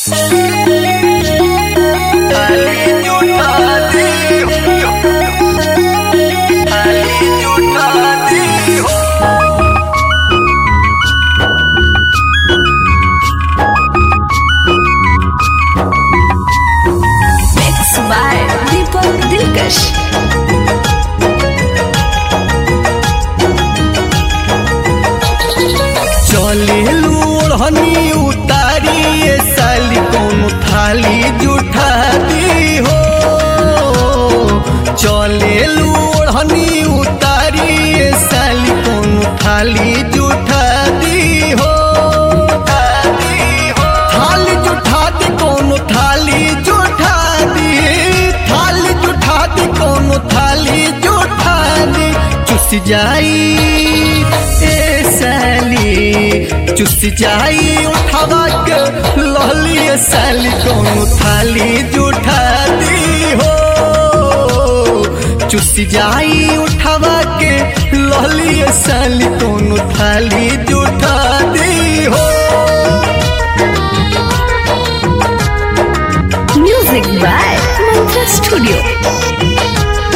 Mixed by Deepak Dilkash. चले लूढ़नी उतारी ये साली कौन थाली जुठा दी हो चले लूढ़नी उतारी ये साली कौन थाली जुठा दी हो थाली जुठा दी कौन थाली जुठा दी थाली जुठा दी कौन थाली जुठा दी चुस जाई ए साली चुस जाई उठावा के लहली ए साली कौन थाली जुठा दी हो चुस जाई उठावा के लहली ए साली कौन थाली जुठा दी हो Music by Mantra Studio.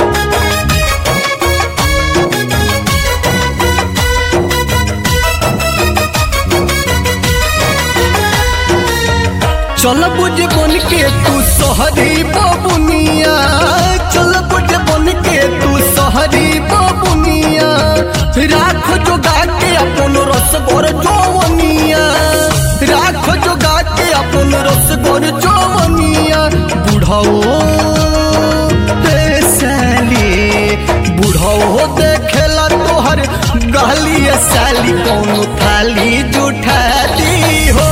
चल बुझ बन के तू सहरी बबुनिया चल बुझ बन के तू सहरी बबुनिया राख जोगा के अपन रस गोर जवनिया राख जोगा के अपन रस गोर जवनिया बुढ़ाओ रे साली बुढ़ाओ देखेला तोहर गहली साली कौन थाली जुठा दी हो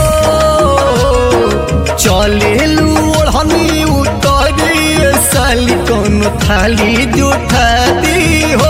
चले लूढ़नी उतरी साली कौन थाली जुठा दी हो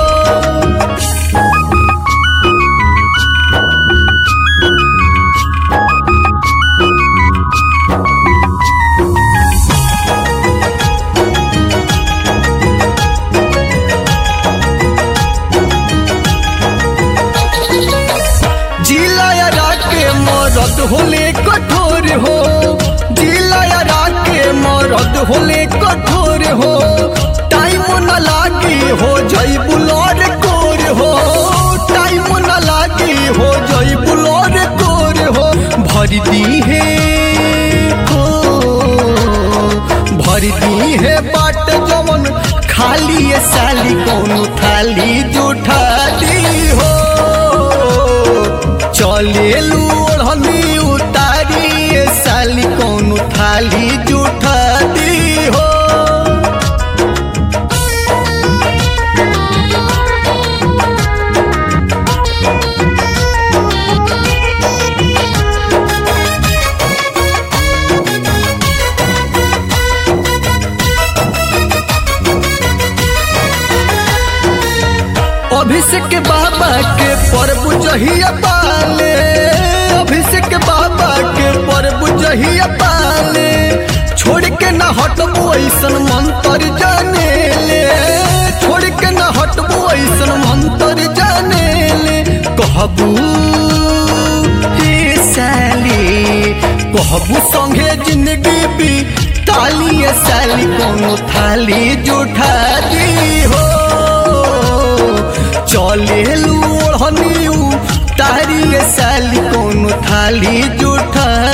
जिलाया के मरद होले कठोर हो जिलाया के मरद होले कठोर हो टाइम न लागी हो जई बुलोर कोर हो टाइम न लागी हो जई बुलोर कोर हो भर दी है हो भर दी है बाट जवन खाली ये साली कौन थाली जुठा दी हो चले लूढ़नी उतारी ये साली कौन थाली जुठा दी हो अभिषेक बाबा के पर्व जहिया पाले अभिषेक बाबा के पर्व जहिया पाले छोड़ के न हटबो ऐसन मंत्र जाने ले छोड़ के न हटबो ऐसन मंत्र जाने ले कहबू हे साली कहबू संगे जिंदगी भी ताली ये साली कोनो थाली जुठा दी हो चले लूढ़नी तारी ये साली कोनो थाली जुठा